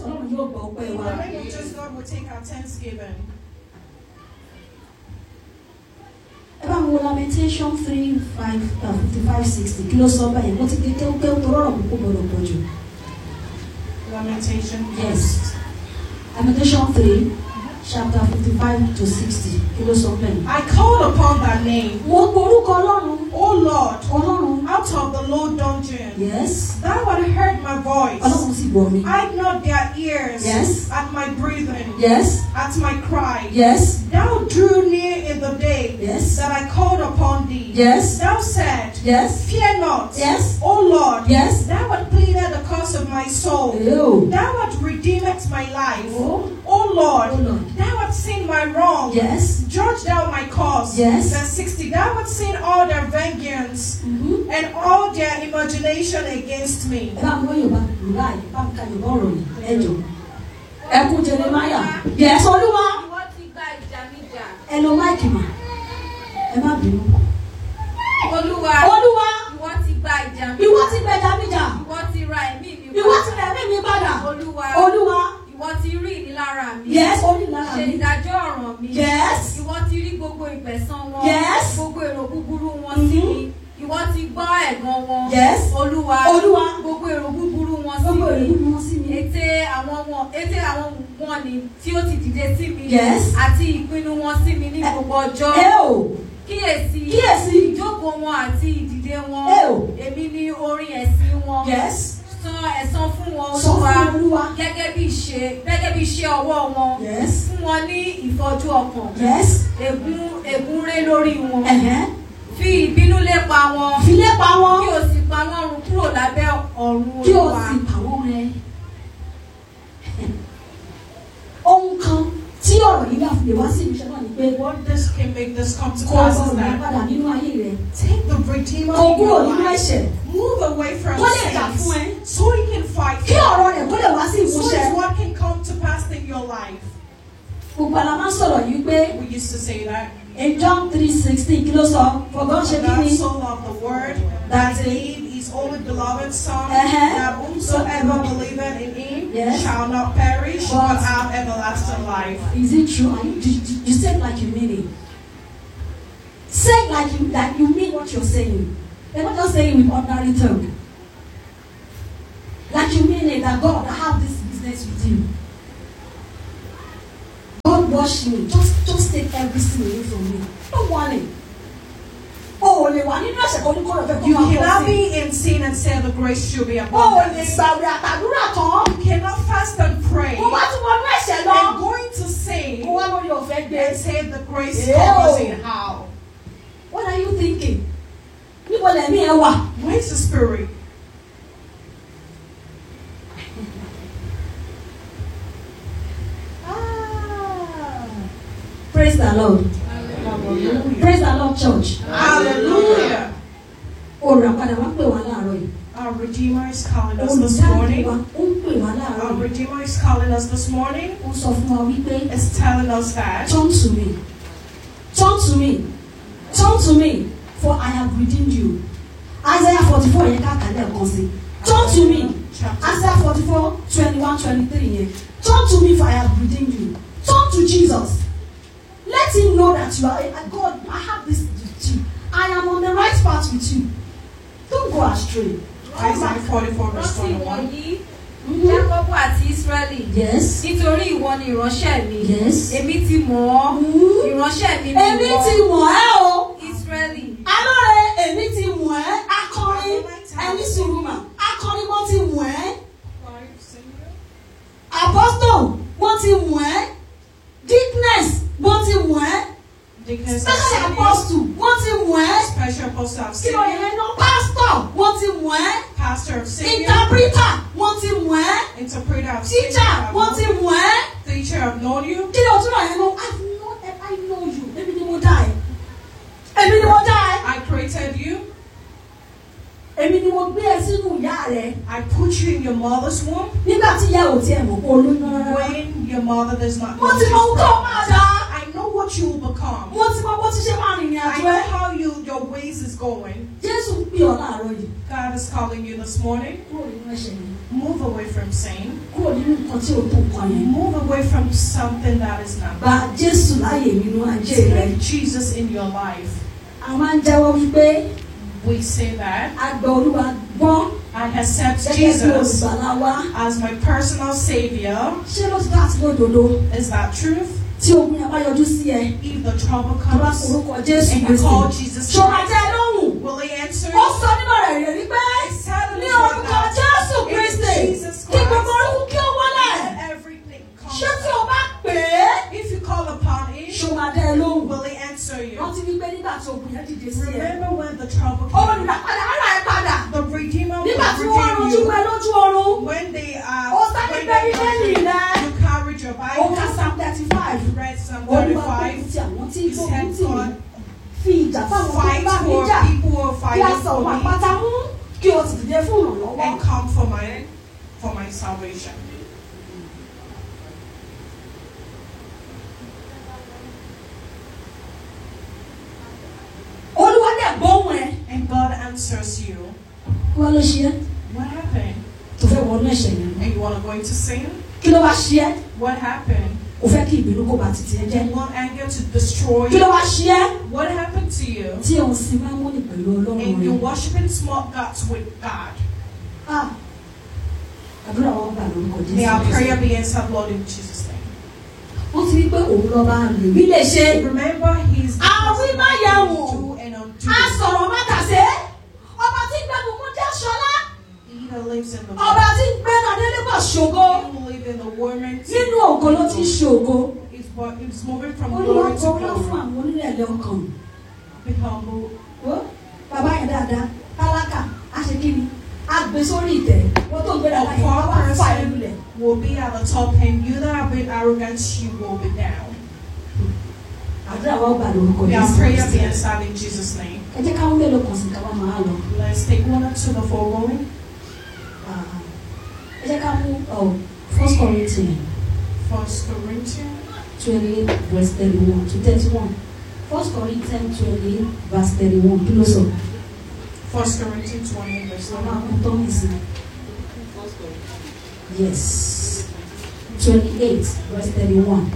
ọlọ́run yóò gbọ́ ọpẹ́ In wa. the name of Jesus, God will take our thanksgiving. ẹ bá mi wo lamentation three five fifty five sixty kí ló sọ báyìí mo ti ké kéwú kéwú tó rọrùn púpọ̀ gbọdọ̀ pọ̀ jù. Lamentation. Yes. lamentation three chapter fifty five to sixty kí ló sọ bẹ́ẹ̀. I called upon thy name, mo gborúkọ ọlọ́run O Lord, ọlọ́run out of the low dungeon. yes Thou had heard my voice. ọlọ́run sì gbọ́ mi Hide not their ears Yes. at my breathing, yes at my cry. yes Thou drew near in the day yes that I called upon thee. yes Thou said, yes Fear not, yes O Lord. yes. Thou hast pleaded the cause of my soul. Ew. Thou hast redeemed my life. Oh, O oh Lord, Lord. thou hast seen my wrong. Yes. Judge thou my cause. Yes. Verse 60. Thou hast seen all their vengeance Mhm. and all their imagination against me. ẹ bá mi wọ́n yorùbá yorùbá yìí bá mi ka yorùbá ọ̀rọ̀ yìí ẹ jọ ẹkún jeremaya yẹsọ olúwa Ìwọ ti gba ìjà mi jà. ẹ lo máìkì mà ẹ má bínú. Olúwa, olúwa ìwọ ti gba ìjà mi ìwọ jà. ti gbẹjà mi jà Ìwọ ti ra ẹ̀mí mi ìwọ ti rẹ̀ mí mi padà Olúwa, olúwa ìwọ ti rí ìnilára mi. yẹs onílára Ṣe mi ìdájọ́ ọ̀ràn mi. yẹs Ìwọ ti rí gbogbo ìpẹ̀san wọn. Yes. Gbogbo èrò búburú wọn sí Mhm. mi. Ìwọ ti gbọ́ ẹ̀gàn wọn. Yes. Olúwa, Olúwa. gbogbo èrò búburú wọn sí gbogbo èrè mi. nínú wọn sí mi. Ète àwọn wọn ète àwọn wọn ni tí ó ti dìde sí mi. Yes. Àti ìpinnu wọn sí mi ní gbogbo ọjọ́. ẹ o Kíyèsí. kíyèsí Ìjókòó wọn àti ìdìde wọn. ẹ o Èmi ni orin ẹ̀sìn wọn. yẹs San ẹ̀san fún wọn sọ fún Olúwa. olúwa Gẹ́gẹ́ bí ìṣe gẹ́gẹ́ bí iṣẹ́ ọwọ́ wọn. yẹs Fún wọn ní ìfọ́jú ọkàn. yẹs Ègún ègún ré lórí wọn. ẹ̀hẹ́ Fi ìbínú lépa wọn. filé pa wọn Kí o sì pa wọ́n run kúrò lábẹ́ ọ̀run kí o Olúwa. sì pa wọ́n rẹ́. ohun kan tí ọ̀rọ̀ yìí bá fi lè wá sí ìmúṣẹ náà ni pé What this can make this come to kó pass o is sọ̀rọ̀ that padà nínú ayé rẹ take the Redeemer kó o in kúrò your nínú life. ẹ̀ṣẹ̀ Move away from kó lè jà sins fún ẹ so he can fight kí for ọ̀rọ̀ rẹ̀ kó lè wá sí you. So ìmúṣẹ. is what can come to pass in your life. gbogbo àlá máa ń sọ̀rọ̀ yìí pé We used to say that. in John three sixteen kí ló sọ for God ṣe kí God ni so loved the word that he gave his only beloved son Uh-huh. that whomsoever believeth in him Yes. shall not perish But- but have everlasting life. is it true Are you, you, you say it like you mean it say it like you like you mean what you're saying you're not just saying with ordinary tongue like you mean it that God I have this business with you God wash me just just take everything away from me don't want it o ò lè wà nínú ẹ̀ṣẹ̀ kan ní kọ́rọ̀ fẹ́ kó You máa pọ̀ cannot sí be in sin and say the grace should be o ò upon lè us. gbàwé àtàdúrà tán You cannot fast and pray mo bá tún wọnú ẹ̀ṣẹ̀ lọ and going to sin mo wá lórí ọ̀fẹ́ gbé and say the grace Ew. covers it. How? what are you thinking níbo lẹ̀mí ẹ wà. Where's the spirit? praise the lord Hallelujah. praise the lord church. Hallelujah. olùràpadà wá pè wá láàárọ̀ yìí. Our Redeemer is calling us this olùdáàbò morning. wa ó ń pè wá láàárọ̀ Our yìí. Redeemer is calling us this morning. ó sọ fún wa wípé Is telling us that turn to me turn to me turn to me for I have redeemed you. Isaiah forty four yẹn ká kàlẹ́ ẹ̀kan sí. turn to me chapter Isaiah forty four twenty one twenty three yẹn turn to me for I have redeemed you. turn to Jesus. Let him know that you are a God. I have this with you. I am on the right path with you. Don't go astray. Isaiah 44 verse Rántí 21. wọ̀nyí, Mhm. Jákọ́bù àti Ísírẹ́lì. Yes. Nítorí ìwọ ni ìránṣẹ́ mi. Yes. Èmi ti mọ̀ ọ́. Mhm. Ìránṣẹ́ mi ni Èmi ìwọ. ti mọ̀ ẹ́ o. Ísírẹ́lì. Alóore èmi ti mọ̀ ẹ́. Akọrin ẹni sùúrù mà. Akọrin wọ́n ti mọ̀ ẹ́. Apostle wọ́n ti mọ̀ ẹ́. Dickness wọ́n ti mọ̀ ẹ́. Deacons Special have seen you. apostle wọ́n ti mọ̀ ẹ́. Special apostle have Kí seen ló yẹ you. náà? Pastor wọ́n ti mọ̀ ẹ́. Pastor have seen you. Interpreter wọ́n ti mọ̀ ẹ́. Interpreter have seen you. Teacher wọ́n ti mọ̀ ẹ́. Teacher have known you. Kí ló tún náà yẹn náà? I know I know you. Èmi ni mo dá ẹ. Èmi ni mo dá ẹ. I created you. Èmi ni mo gbé ẹ sínú ìyá rẹ. I put you in your mother's womb Nígbà tí ìyá ò tiẹ̀ mọ̀ pé olóyún rárá. when your mother does not Mo know ti mọ ohun she's tó pregnant. máa dá. I know what what you will become. mo ti mọ bó ti ṣe máa rìnrìn I àjò know ẹ how you your ways is going. jésù ń pè ọ́ láàárọ̀ yìí God is calling you this morning. kúrò nínú ẹ̀ṣẹ̀ yẹn Move away from sin. kúrò nínú nǹkan tí ò tó nǹkan yẹn Move away from something that is not. gba jésù láàyè nínú ajé rẹ Take Jesus in your life. a máa ń jẹ́wọ́ wípé We say that a gba olúwa gbọ́ I accept gẹ́gẹ́ bí Jesus olùgbàlà wa as my personal savior. ṣé ló ti dá àti lódodo Is that truth? tí ogun yẹn bá yọjú sí ẹ If the trouble tó bá comes forúkọ jésù and you kristi call Jesus ṣó máa Christ, jẹ́ lóhùn will he answer ó you? sọ nínú rẹ̀ rẹ̀ wípé ní orúkọ jésù kristi kí gbogbo orúkú kí ó wọlé Let everything come. ṣé tí o bá pè é If you call upon him, ṣó máa dẹ́ ẹ lóhùn will he answer you? rántí wípé nígbà tí ogun yẹn dìde sí ẹ Remember when the trouble ó came, nígbà padà ara ẹ padà the Redeemer will nígbà tí wọ́n redeem rojú you. pẹ́ lójú oorun When they are, ó sáré when gbẹ́rí they lẹ́yìn rẹ you carried your ó ká Bible, psalm thirty five you read Psalm olúwa gbógun 35, ti àwọn tí you gbógun said, tì mí God, fi ìjà fáwọn tó ń fight bá mi for jà people who are kí a fighting sọ for òun me àpáta mú kí o sì dìde fún ìrànlọ́wọ́. and come for my, for my salvation. olúwa dẹ̀ gbóhùn ẹ. And God answers you. wọ́n ló ṣe é What happened? tó fẹ́ wọnú ẹ̀ṣẹ̀ yẹn. And you want to go into sin? kí ló wá ṣe é What happened? kò fẹ́ kí ìbínú kó ba títí ẹ jẹ́. You want anger to destroy kí ló you? wá ṣe é What happened to you? tí òun sì máa ń múni pẹ̀lú ọlọ́run And you're rẹ̀. worshiping small gods with God. Ah, àdúrà wọn gbà lórúkọ May our jésù. prayer be answered, Lord, in Jesus' name. wọ́n ti rí pé òun lọ́ba rè mí lè ṣe. Remember, He's the Ah, we person might that have can one. do and undo. a sọ̀rọ̀ mátàsé ọba tí ń gbẹ́nu mú jẹ́ ṣọlá He that lives in the ọba tí ń gbẹ́nu adélébọ̀ ṣògo He who live in the woman. nínú ògo ló ti ń ṣògo. It's, but it's moving from olúwa glory to gbọ́dọ̀ fún glory. àwọn onírẹ̀lẹ̀ ọkàn. Be humble. Ó, bàbá yẹn dáadáa tálákà á ṣe kí ni á gbé sórí ìtẹ́ wọ́n tó ń gbé dáadáa yẹn wọ́n wá fà ẹ́ lulẹ̀. Will be at the top, and you that are being arrogant, you will be down. àdúrà wa ó gbà lórúkọ May our Jésù prayer be Kristi. answered in Jesus' name. ẹ jẹ́ káwọn mélòó kan sí káwọn máa lọ. Let's take one or two the foregoing. Ah, ẹ jẹ́ ká mú oh, first Corinthians First Corinthians twenty eight verse thirty one to thirty one first Corinthians twenty eight verse thirty one kí ló sọ. First Corinthians 28 verse Mama 1. kún tó ń sìn. Yes. Twenty-eight verse thirty-one.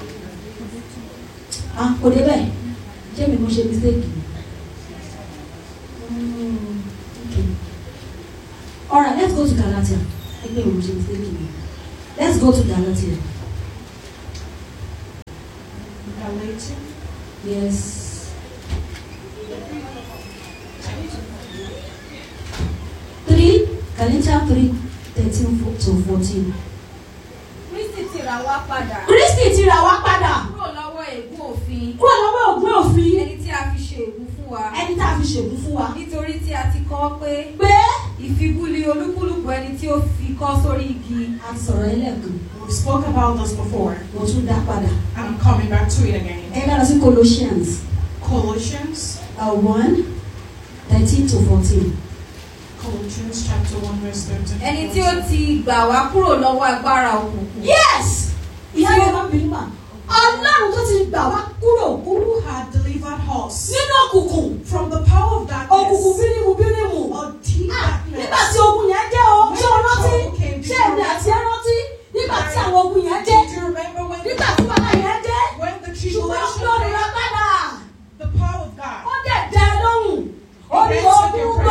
Ah, kò dé bẹ́ẹ̀. Ṣé mi mo ṣe mistake? Mm, okay. Alright, let's go to Galatia. Ẹgbẹ́ mi mo ṣe mistake mi. Let's go to Galatia. Galatians Yes. Three, Galatia three, thirteen to fourteen. kristi ti rà wá padà Kristi ti rà wá padà. kúrò lọ́wọ́ ègún òfin kúrò lọ́wọ́ ògùn òfin ẹni tí a fi ṣe ègún fún wa ẹni tá a fi ṣègùn fún wa. nítorí tí a ti kọ́ pé pé ìfibúli olúkúlùkù ẹni tí ó fi kọ́ sórí igi a ti sọ̀rọ̀ ẹlẹ́gàn We spoke about this before, mo tún dá padà. and I'm coming back to it again. ẹ ká lọ sí Colossians Colossians, uh, one thirteen to fourteen. Colossians chapter 1, verse 13. ẹni tí ó ti gbà wá kúrò lọ́wọ́ agbára òkùnkùn yes ìyá yẹn máa ń bínú mà ọlọ́run tó ti gbà wá kúrò Who had delivered us nínú òkùnkùn from the power of darkness òkùnkùn bírímù bírímù